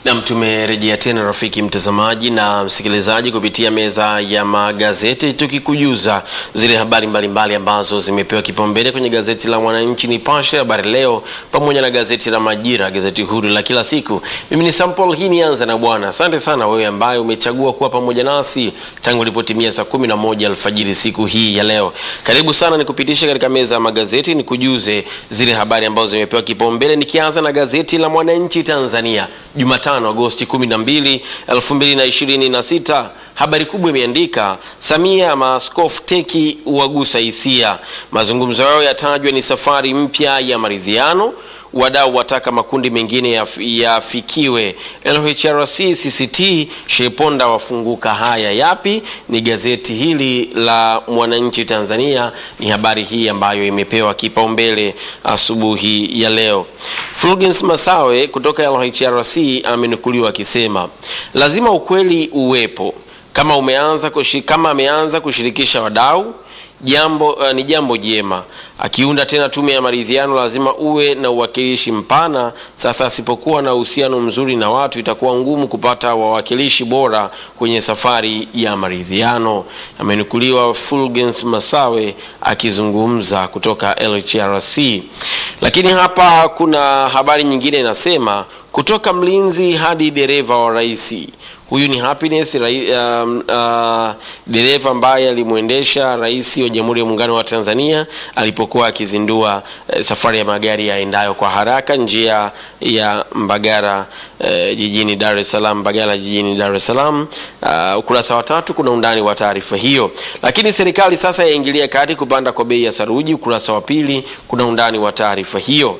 Nam, tumerejea tena rafiki mtazamaji na msikilizaji kupitia meza ya magazeti tukikujuza zile habari mbalimbali mbali ambazo zimepewa kipaumbele kwenye gazeti la Mwananchi, Nipashe, Habari Leo pamoja na gazeti la Majira, gazeti huru la kila siku. Mimi ni Sampol, hii nianza na bwana. Asante sana wewe ambaye umechagua kuwa pamoja nasi tangu ilipotimia saa kumi na moja alfajiri siku hii ya leo. Karibu sana nikupitishe katika meza ya magazeti nikujuze zile habari ambazo zimepewa kipaumbele, nikianza na gazeti la Mwananchi Tanzania Jumatano Agosti 12, 2026. Habari kubwa imeandika Samia maaskofu teki wagusa hisia, mazungumzo yao yatajwa ni safari mpya ya maridhiano, wadau wataka makundi mengine yafikiwe. LHRC CCT Sheponda wafunguka. Haya yapi? Ni gazeti hili la Mwananchi Tanzania, ni habari hii ambayo imepewa kipaumbele asubuhi ya leo. Fulgens Masawe kutoka LHRC amenukuliwa akisema lazima ukweli uwepo kama umeanza kushi, kama ameanza kushirikisha wadau jambo uh, ni jambo jema. Akiunda tena tume ya maridhiano, lazima uwe na uwakilishi mpana. Sasa asipokuwa na uhusiano mzuri na watu, itakuwa ngumu kupata wawakilishi bora kwenye safari ya maridhiano. Amenukuliwa Fulgens Masawe akizungumza kutoka LHRC. Lakini hapa kuna habari nyingine inasema, kutoka mlinzi hadi dereva wa rais. Huyu ni Happiness rai, um, uh, dereva ambaye alimwendesha rais wa Jamhuri ya Muungano wa Tanzania alipokuwa akizindua uh, safari ya magari yaendayo kwa haraka njia ya Mbagala uh, jijini Dar es Salaam, Mbagala jijini Dar es Salaam. Uh, ukurasa wa tatu kuna undani wa taarifa hiyo. Lakini serikali sasa yaingilia kati kupanda kwa bei ya saruji. Ukurasa wa pili kuna undani wa taarifa hiyo.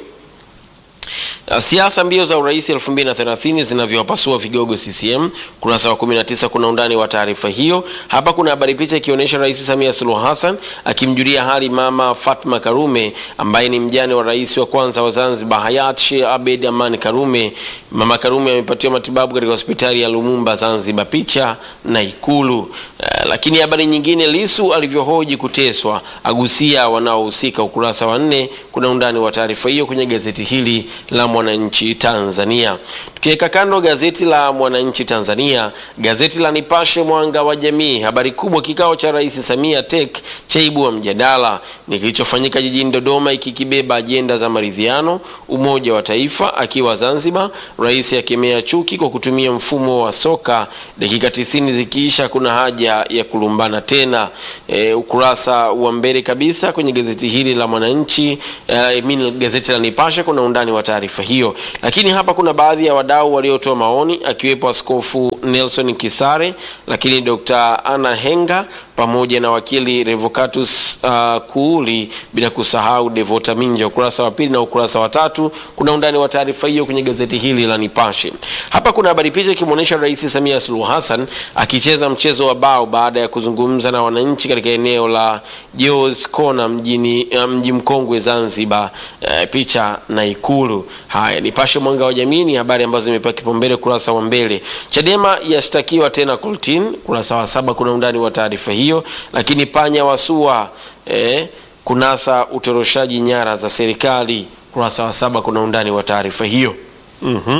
Siasa mbio za urais 2030 zinavyowapasua vigogo CCM. Kurasa wa 19 kuna undani wa taarifa hiyo. Hapa kuna habari picha ikionyesha Rais Samia Suluhu Hassan akimjulia hali Mama Fatma Karume ambaye ni mjane wa rais wa kwanza wa Zanzibar hayat Sheikh Abed Aman Karume. Mama Karume amepatiwa matibabu katika hospitali ya Lumumba Zanzibar, picha na Ikulu. Uh, lakini habari nyingine, Lisu alivyohoji kuteswa, agusia wanaohusika. Ukurasa wa nne kuna undani wa taarifa hiyo kwenye gazeti hili la Mwananchi Tanzania. Tukiweka kando gazeti la Mwananchi Tanzania, gazeti la Nipashe Mwanga wa Jamii, habari kubwa, kikao cha Rais Samia tek chaibua mjadala, ni kilichofanyika jijini Dodoma, ikikibeba ajenda za maridhiano, umoja wa taifa. Akiwa Zanzibar, rais akemea chuki kwa kutumia mfumo wa soka, dakika tisini zikiisha kuna haja ya kulumbana tena. E, ukurasa wa mbele kabisa kwenye gazeti hili la Mwananchi e, mimi gazeti la Nipashe kuna undani wa taarifa hiyo, lakini hapa kuna baadhi ya wadau waliotoa maoni akiwepo Askofu Nelson Kisare, lakini Dr. Anna Henga pamoja na wakili Revocatus uh, Kuuli, bila kusahau Devota Minja. Ukurasa wa pili na ukurasa wa tatu kuna undani wa taarifa hiyo kwenye gazeti hili la Nipashe. Hapa kuna habari picha ikimwonyesha Rais Samia Suluhu Hassan akicheza mchezo wa bao baada ya kuzungumza na wananchi katika eneo la Jos Kona mjini mji mkongwe Zanzibar. Uh, picha na Ikulu. Haya, Nipashe Mwanga wa Jamii ni habari ambazo zimepewa kipaumbele kurasa wa mbele. Chadema yashtakiwa tena Kultin, kurasa wa saba kuna undani wa taarifa hiyo. Lakini panya wasua eh, kunasa utoroshaji nyara za serikali, kurasa wa saba kuna undani wa taarifa hiyo. mm-hmm.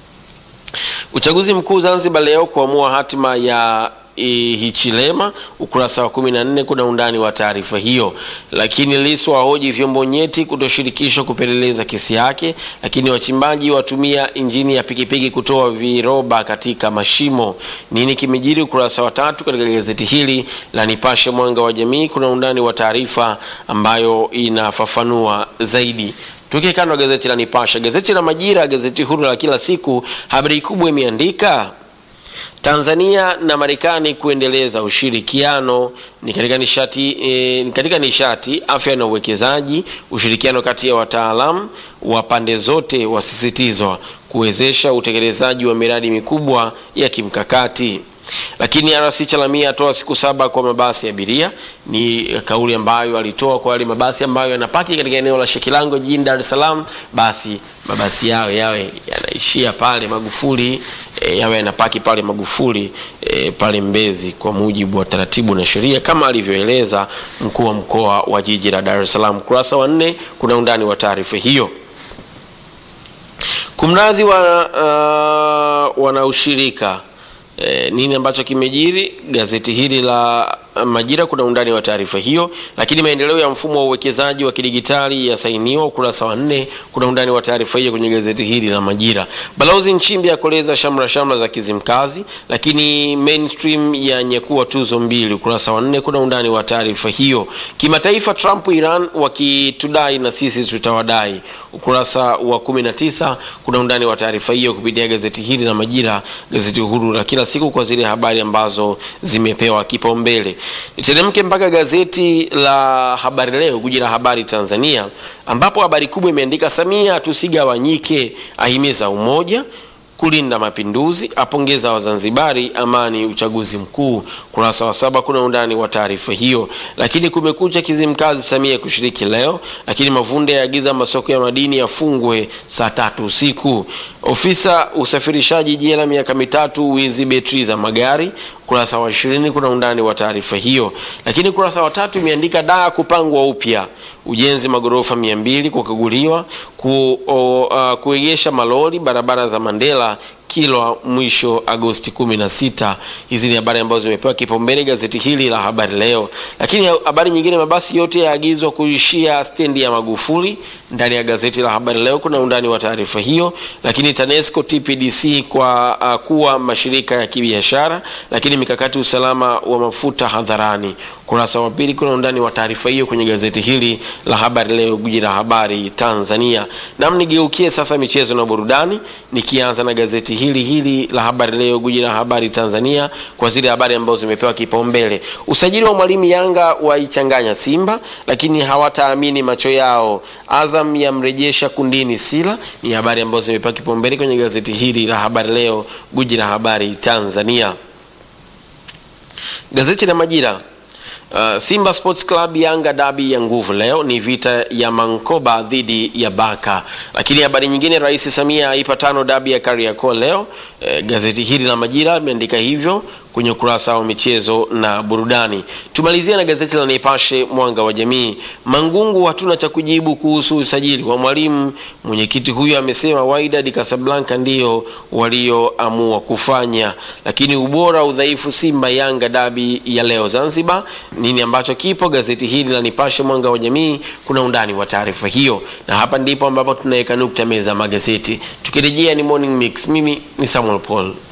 Uchaguzi mkuu Zanzibar leo kuamua hatima ya Hichilema ukurasa wa 14 kuna undani wa taarifa hiyo. Lakini Lissu wahoji vyombo nyeti kutoshirikishwa kupeleleza kesi yake. Lakini wachimbaji watumia injini ya pikipiki kutoa viroba katika mashimo. Nini kimejiri? Ukurasa wa tatu katika gazeti hili la Nipashe Mwanga wa Jamii kuna undani wa taarifa ambayo inafafanua zaidi. Tukikando gazeti la Nipashe, gazeti la Majira, gazeti huru la kila siku, habari kubwa imeandika Tanzania na Marekani kuendeleza ushirikiano ni katika nishati, e, katika nishati, afya na uwekezaji. Ushirikiano kati ya wataalamu wa pande zote wasisitizwa kuwezesha utekelezaji wa miradi mikubwa ya kimkakati. Lakini RC Chalamia atoa siku saba kwa mabasi ya abiria. Ni kauli ambayo alitoa kwa wale mabasi ambayo yanapaki katika eneo la Shekilango jijini Dar es Salaam, basi mabasi yao yawe yanaishia pale Magufuli, e, yawe yanapaki pale Magufuli e, pale Mbezi kwa mujibu wa taratibu na sheria kama alivyoeleza mkuu wa mkoa wa jiji la Dar es Salaam. Kurasa wa nne kuna undani wa taarifa hiyo. Kumradhi wa, uh, wanaushirika e, nini ambacho kimejiri gazeti hili la Majira kuna undani wa taarifa hiyo, lakini maendeleo ya mfumo wa uwekezaji wa kidigitali yasainiwa, ukurasa wa nne. Kuna undani wa taarifa hiyo kwenye gazeti hili la Majira. Balozi Nchimbi akoleza shamra shamra za Kizimkazi, lakini mainstream ya nyekua tuzo mbili, ukurasa wa nne. Kuna undani wa taarifa hiyo. Kimataifa, Trump Iran wakitudai na sisi tutawadai, ukurasa wa 19. Kuna undani wa taarifa hiyo kupitia gazeti hili la Majira, gazeti huru la kila siku kwa zile habari ambazo zimepewa kipaumbele. Niteremke mpaka gazeti la Habari Leo, guji la habari Tanzania, ambapo habari kubwa imeandika Samia tusigawanyike, ahimiza umoja kulinda mapinduzi, apongeza Wazanzibari, amani uchaguzi mkuu. Kurasa wa saba kuna undani wa taarifa hiyo. Lakini kumekucha Kizimkazi, Samia kushiriki leo, lakini Mavunde yaagiza masoko ya madini yafungwe saa tatu usiku. Ofisa usafirishaji jela miaka mitatu, wizi betri za magari. Kurasa wa ishirini kuna undani wa taarifa hiyo. Lakini kurasa wa tatu imeandika daa kupangwa upya, ujenzi magorofa mia mbili kukaguliwa, ku, uh, kuegesha malori barabara za Mandela Kilwa mwisho Agosti 16. Hizi ni habari ambazo zimepewa kipaumbele gazeti hili la Habari Leo. Lakini habari nyingine, mabasi yote yaagizwa kuishia stendi ya Magufuli. Ndani ya gazeti la Habari Leo kuna undani wa taarifa hiyo. Lakini TANESCO TPDC kwa uh, kuwa mashirika ya kibiashara. Lakini mikakati usalama wa mafuta hadharani. Kurasa wa pili kuna undani wa taarifa hiyo kwenye gazeti hili la Habari Leo, guji la habari Tanzania. Nam nigeukie sasa michezo na burudani, nikianza na gazeti hili hili la Habari Leo, guji la habari Tanzania, kwa zile habari ambazo zimepewa kipaumbele. Usajili wa mwalimu Yanga waichanganya Simba, lakini hawataamini macho yao. Azam yamrejesha kundini Sila, ni habari ambazo zimepewa kipaumbele kwenye gazeti hili la Habari Leo, guji la habari Tanzania. Gazeti la Majira Uh, Simba Sports Club Yanga dabi ya nguvu leo ni vita ya Mankoba dhidi ya Baka. Lakini habari nyingine, Rais Samia aipa tano dabi ya Kariakoo leo. Uh, gazeti hili la Majira limeandika hivyo kwenye ukurasa wa michezo na burudani. Tumalizia na gazeti la Nipashe mwanga wa jamii. Mangungu, hatuna cha kujibu kuhusu usajili wa mwalimu. Mwenyekiti huyo amesema Wydad Casablanca ndio walioamua kufanya, lakini ubora udhaifu Simba Yanga dabi ya leo Zanzibar nini ambacho kipo gazeti hili la Nipashe mwanga wa jamii, kuna undani wa taarifa hiyo, na hapa ndipo ambapo tunaweka nukta meza magazeti. Tukirejea ni morning mix, mimi ni Samuel Paul.